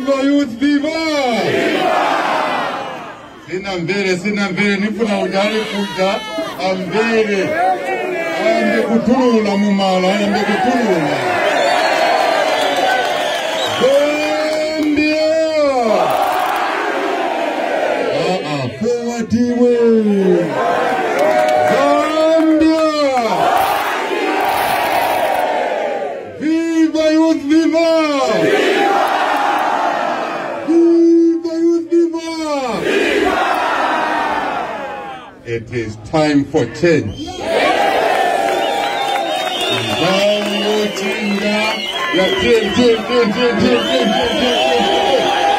Viva youth viva! Sina mbele, sina mbele, nifuna ujali kuja ambele. Ambe kutulula mumala, ambe kutulula. Gambia! Ah ah, forward way. Gambia! Viva youth viva! Viva youth viva! It is time for change. Zango chinga ya change, change, change, change, change, change, change,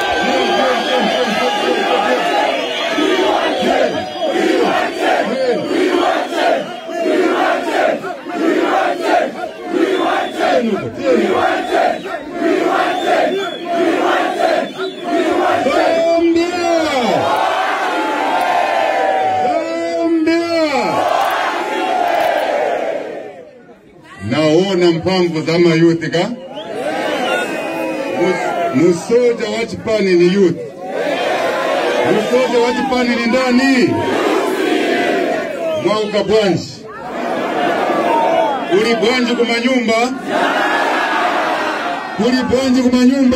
naona mpamvu za mayuthi ka Mus- musoja wa chipani ni youth musoja wa chipani ni ndani mwauka bwanji uli bwanji kumanyumba uli bwanji kumanyumba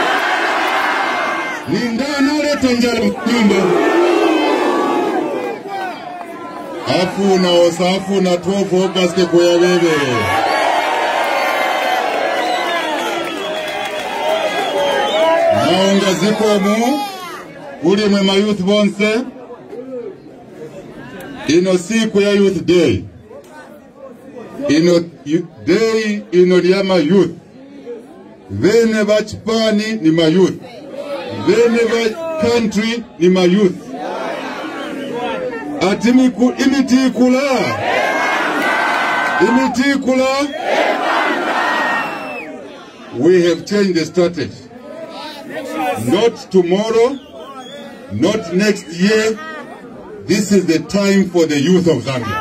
ni ndani uleta njala nyumba afuna osa afuna 12 August kuya bebere naonga zikomu uli mwe mayouth bonse ino siku ya youth day ino yu- day ino lya mayouth bene bachipani ni mayouth bene ba country ni mayouth ati miku- imitikula imitikula we have changed the strategy not tomorrow not next year this is the time for the youth of zambia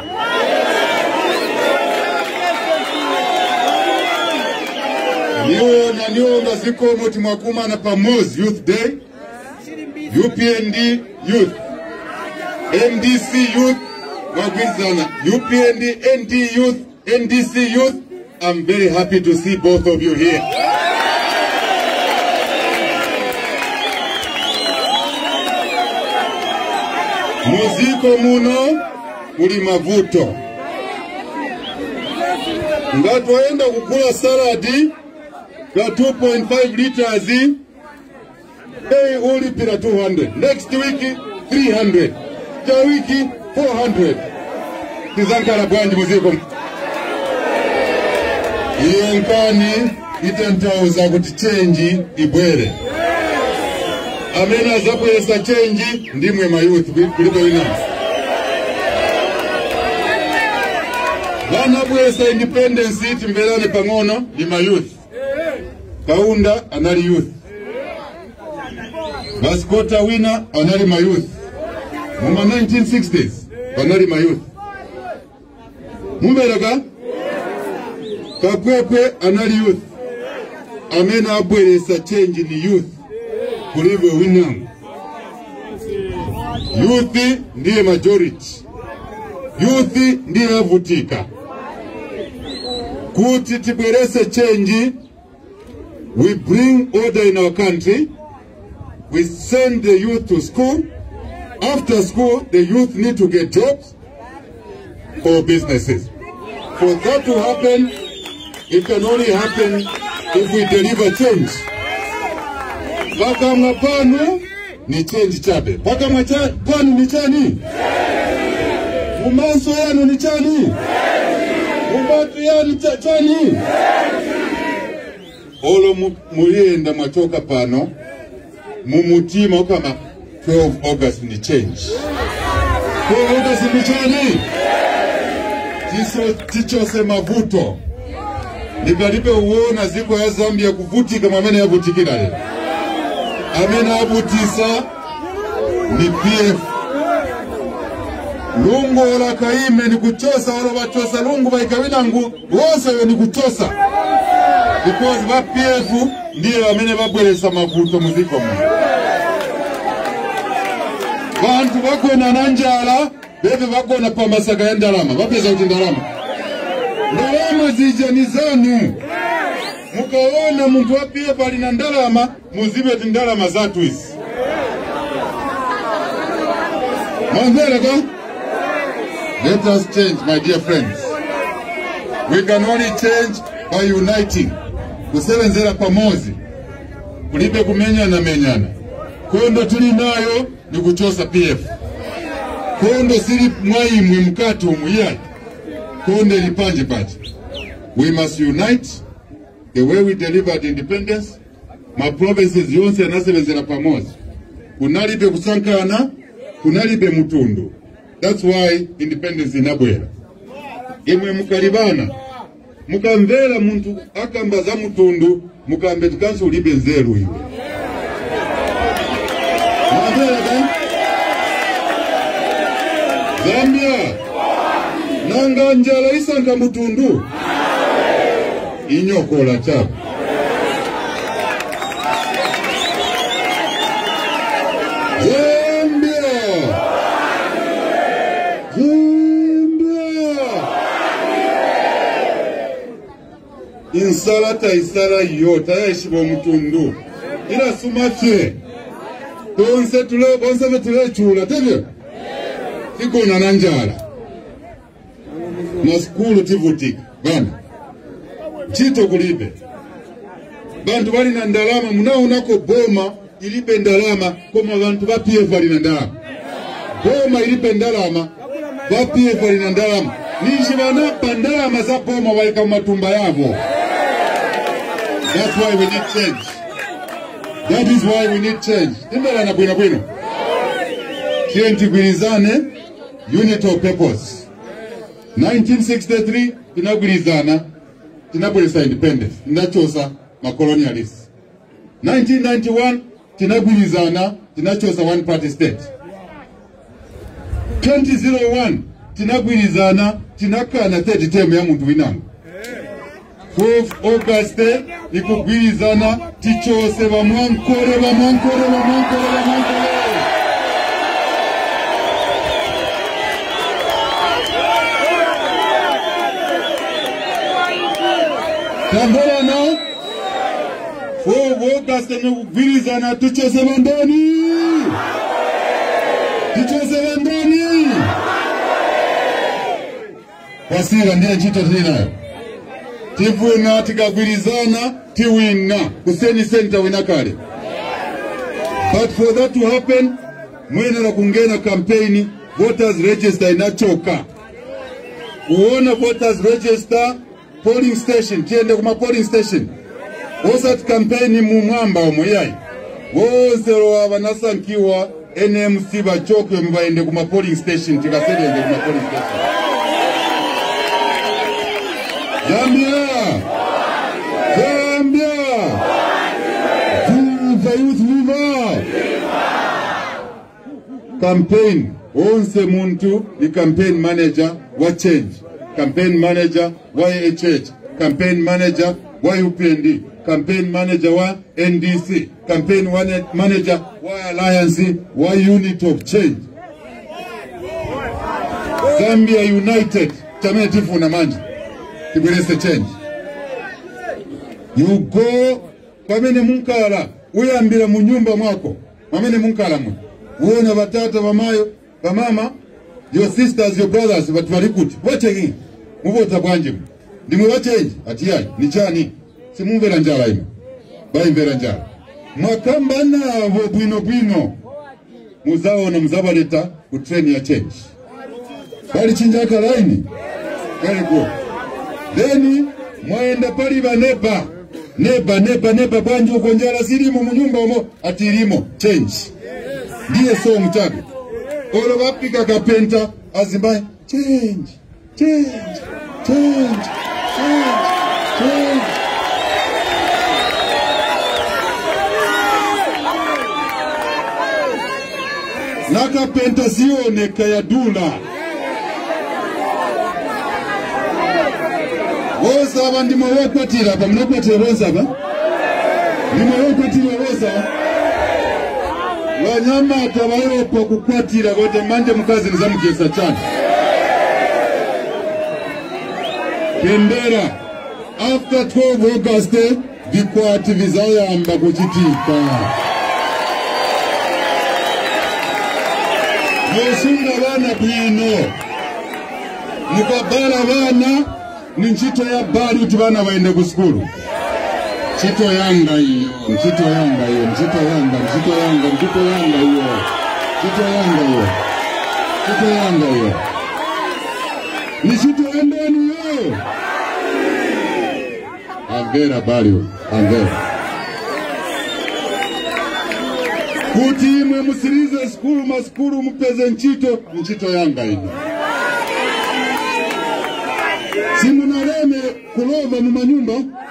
niona niona zikomo timwakumana pamozi youth day upnd youth ndc youth mwagwizana upnd nd youth ndc youth i'm very happy to see both of you here muziko muno muli mavuto nga twaenda kugula saladi ga 2.5 liters bei ulipira 200 next week 300 ja wiki 400 tizankala bwanji muziko iyo nkani itentauza kuti chenji ibwere amene azabweresa chenji ndimwe mayuthi kulibe winansi vanabwesa independence timverane pang'ono ndi mayuth kaunda anali youth maskota wina anali mayuth muma 1960s anali mayuth mumbereka kakwekwe anali youth amene abweresa change ni youth kulibe winango youth ndiye majority youth ndiye avutika kuti tibwerese change we bring order in our country we send the youth to school after school the youth need to get jobs or businesses for that to happen it can only happen if we deliver change pakamwa panu ni change chabe pakamwa cha, panu ni chani mumaso yanu ni chani mumatu yanu cha, chani olo mu- muyenda mwachoka pano mumutima ukama 12 august ni change 12 august ni chani tiso tichose mavuto nipalibe uwona ziko ya zambia kuvutika mwamene yavutikira lero amene abutisa ni pf lungu ola kaime ni kuchosa ola bachosa lungu baikawinangu wose we ni kuchosa because ba PF ndiye bamene babweresa mavuto muziko muno bantu bagona na njala bebe bagona pa masaka ya ndalama bapeza kuti ndalama ndalama zija ni zanu mukaona muntu wa PF ali na ndalama muzibe ti ndalama zatu izi mwamvereka let us change my dear friends we can only change by uniting kusebenzera pamozi kulibe kumenyana menyana kondo tuli nayo ni kuchosa pf kondo sili mwaimwe mkati umuyai kondo ilipanje paje we must unite the way we delivered independence ma provinces yonse anasebenzera pamozi kunalibe kusankana kunalibe mutundu that's why independence inabwera imwe mukalibana mukamvera muntu akamba za mutundu mukambe tikanso ulibe nzeru iwe mwamvereka zambia nanga njala isanka mutundu inyokola chako zambia zambia insala taisala yo tayayishiba omutundu irasuma fye tonse tule bonse betulechula tebyo tikona na njala na skulu tivutika bana chito kulibe bantu bali na ndalama munaonako boma ilibe ndalama koma bantu ba PF bali na ndalama boma ilibe ndalama ba PF bali na ndalama nishi banapa ndalama za boma balika mumatumba yabo That's why we need change. That is why we need change. Timbala na bwino bwino. Kiyo ntigwirizane unit of purpose. 1963 tinagwirizana tinabweresa independence tinachosa macolonialists. 1991 tinagwirizana tinachosa one party state. 2001 tinagwirizana tinakana third term ya muntu winango. 12 August ikugwirizana tichose bamwankore bamwankore bamwankore bamwankore tambolana 4 August nikugwirizana tichose bandani tichose bandani wasira ndiye nchito tinayo tivuna tikagwirizana tiwina kuseni center wina kale but for that to happen mwenera kungena kampeni voters register inachoka kuona voters register polling station tiende kuma polling station osati kampeni mumwamba omwe yayi wonse lowa vanasankiwa nmc vachoke muvaende kuma polling station tikaserenge kuma polling station Zambia! Zambia! Viva Youth Viva! Campaign. Onse muntu ni campaign manager wa change. Campaign manager wa AHH. Campaign manager wa UPND. Campaign manager wa NDC. Campaign wane- manager wa Alliance wa Unit of Change. Zambia United. Chamene tifuna manje tibwerese change you go pamene munkala uyambira mu nyumba mwako pamene munkala mwe uona batata bamayo bamama your sisters your brothers bati bali kuti wacheki mubota bwanje mwe ndimwe bachenji ati yayi ni chani simumvera njala ino bayimvera njala mwakamba nabo bwino bwino muzaona muzabaleta ku train ya change bali chinjaka laini very good then mwaenda pali baneba neba neba neba bwanje uko njala zilimo munyumba omo ati ilimo change ndiye so mchaga olo bapika kapenta azimbaye change change change change change nakapenta sioneka ya dula bosaba ndimo wokwatira apa munokwatira bosaba ndimo wokwatira bosaba wanyamata bayopa kukwatira kote manje mukazi nizamugesa chani tendera after 12 august bikwati bizayamba kuchitika musunga bana bwino mukabala bana ni ntchito ya bali kuti bana baende ku sukulu ntchito yanga iyo ntchito yanga iyo ntchito yanga ntchito yanga ntchito yanga iyo ntchito yanga iyo ntchito yanga iyo ni ntchito yandani iyo amvera balio amvera kuti imwe musirize sikulu masikulu mupeze ntchito ntchito yanga ino simunaleme kulova mumanyumba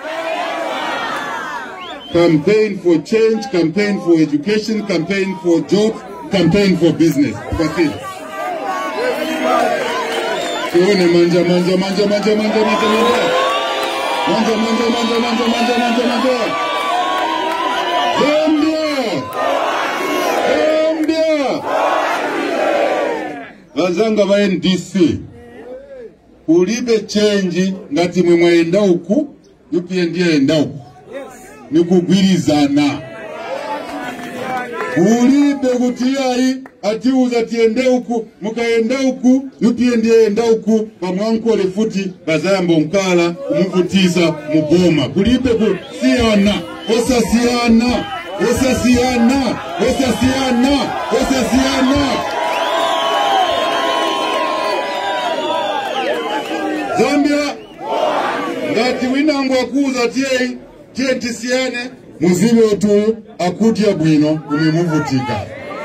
campaign for change campaign for education campaign for jobs campaign for business kwasili tuone manja manja manja manja manja manja manja manja manja manja manja manja manja manja Zambia Zambia vazanga va NDC ulibe chenji ngati mwe mwaenda uku yupiye ndiye enda uku ni kugwirizana ulibe kuti yayi atiuza tiende uku mukaenda uku yupiye ndiye enda uku pamwankole futi bazayamba nkala kumuvutisa muboma kulibe kusiyana osasiyana osasiyana osasiyana osasiyana zambia ngati winango akuuza tiyeyi tiye tisiyane muzibe utu akutya bwino kumimuvutika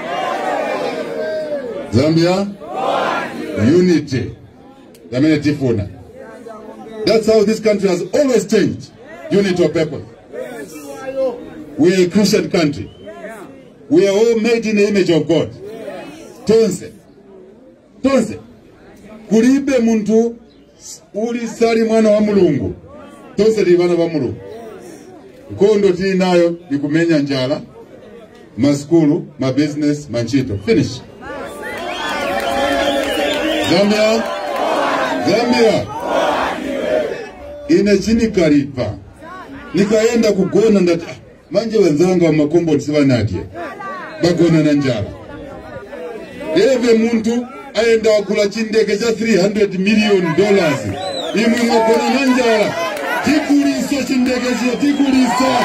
zambia unity yamene tifuna that's how this country has always changed unity of purpose we are a christian country we are all made in the image of god tonse tonse kulibe muntu uli sali mwana wa mulungu tonse tili bana ba mulungu nkondo tili nayo ikumenya njala maskulu mabusiness manchito finish zambia zambia ine chinikalipa nikaenda kugona ndati ah, manje wenzanga wa makomboti sivanadye bagona na njala eve muntu aenda wakula chindege cha 300 million dollars imwe mwagona na njala tikulisa chindege chiyo tikulisa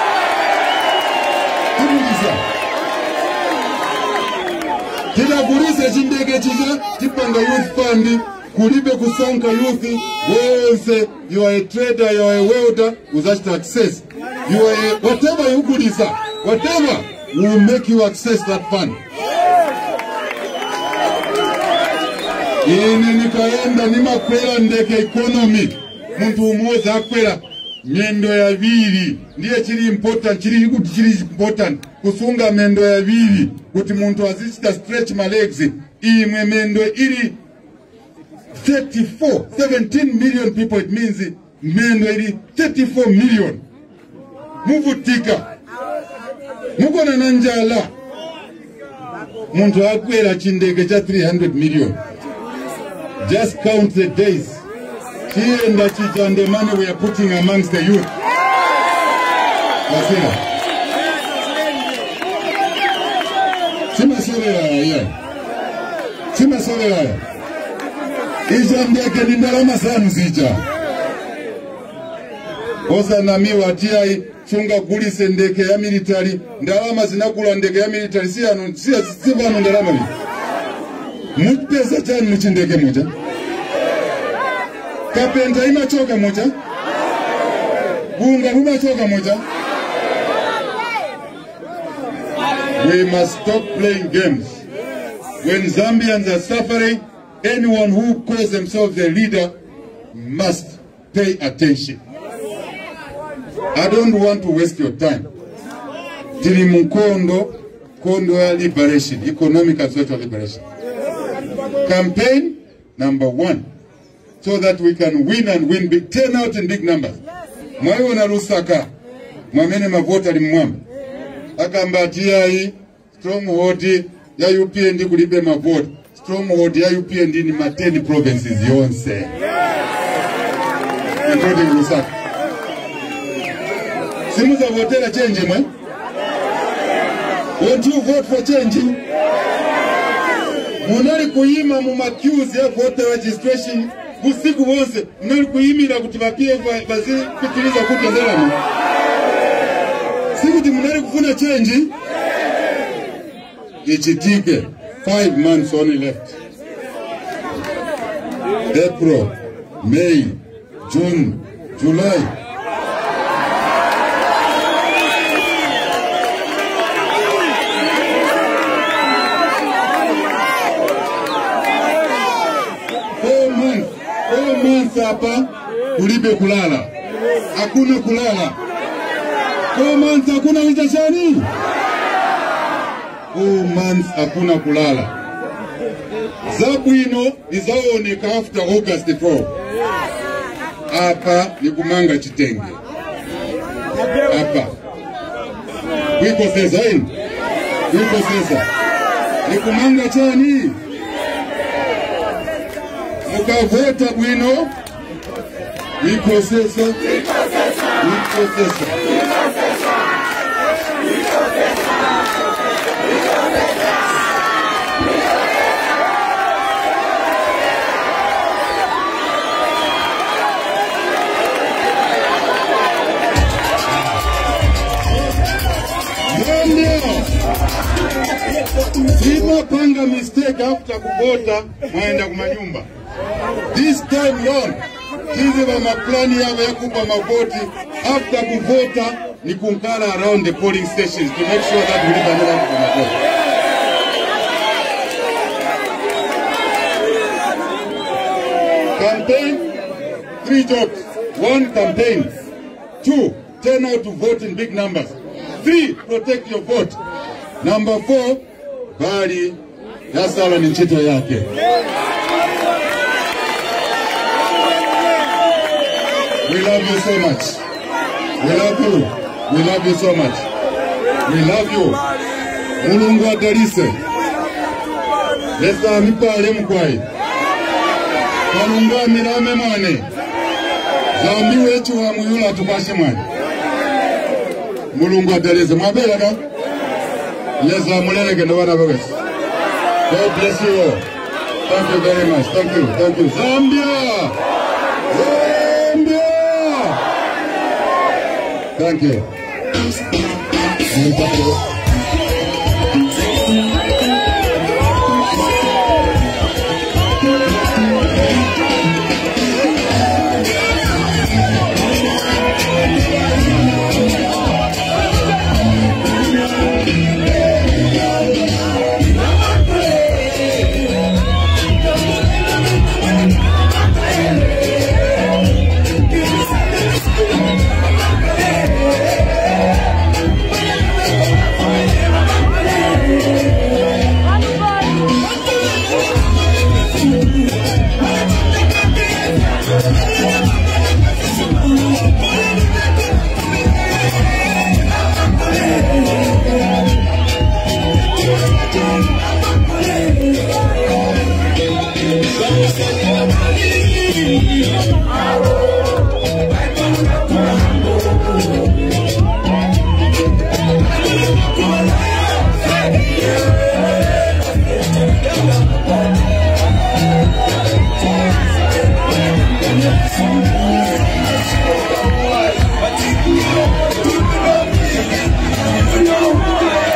tikulisa tidakulisa chindege chicha tipanga youth fund kulibe kusanka youth wonse you are a trader you are a welder uzachita access you are a, whatever you kulisa whatever will make you access that fund ine nikaenda nimakwera ndeke economy muntu umodzi akwera mendo yaviri ndiye chiri important chiri kuti chiri important kusunga mendo yaviri kuti muntu azichita stretch malegs imwe mendo iri 34 17 million people it means mendo iri 34 million muvutika mukona na njala muntu akwera chindege cha 300 million just count the days chienda chicha and the money we are putting amongst the youth Wasira. simasolera ya simasolera ya icha ndeke ni ndalama zanu zicha osanamiwa tiyai chunga gulise ndeke ya military ndalama zinakula ndeke ya military si ano si si vano ndalama vi mupesa chani muchindeke mucha kapenta imachoka mucha bunga bumachoka mucha we must stop playing games when zambians are suffering anyone who calls themselves a leader must pay attention i don't want to waste your time tili munkondo kondo ya liberation economic and social liberation campaign number one so that we can win and win big. Turn out in big numbers. Mwaiona Lusaka mwamene mavota limwamba agamba ati yayi stronghold ya UPND kulibe mavota stronghold ya UPND ni ma 10 provinces yonse including Lusaka simuzavotera change mwe won't you vote for change munali kuyima mu maqueues ya voter registration busiku bwonse munali kuyimira kuti ba PF bazipitiriza kuti ndalama sikuti munali kufuna change ichitike five months only left April May June July four months, four months hapa kulibe kulala, hakuna kulala. Four months hakuna vitashani, four months hakuna kulala. Zabu ino izaoneka after August 4. Hapa ni kumanga chitenge hapa wiko sasa ini wiko sasa ni kumanga chani mukavota bwino ikosesa ikosesa ndio simapanga mistake after kuvota mwaenda kumanyumba this time round sisi va maplani yavo ya kupa mavoti after kuvota ni kunkala around the polling stations to make sure that ulivanela kupa mavoti campaign three jobs one campaign two turn out to vote in big numbers three protect your vote number four bali yasala ni nchito yake We love you so much. We love you. We love you so much. We love you. Mulungu atalise. Lesa mipale mkwai. Kalunga milame mwane. Zambi wetu wa muyula tupashe mwane. Mulungu atalise. Mwabela ka? Lesa muleleke ndo wana bawesi. God bless you all. Thank you very much. Thank you. Thank you. Zambia! Zambia! Thank you.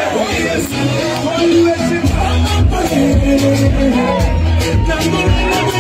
Number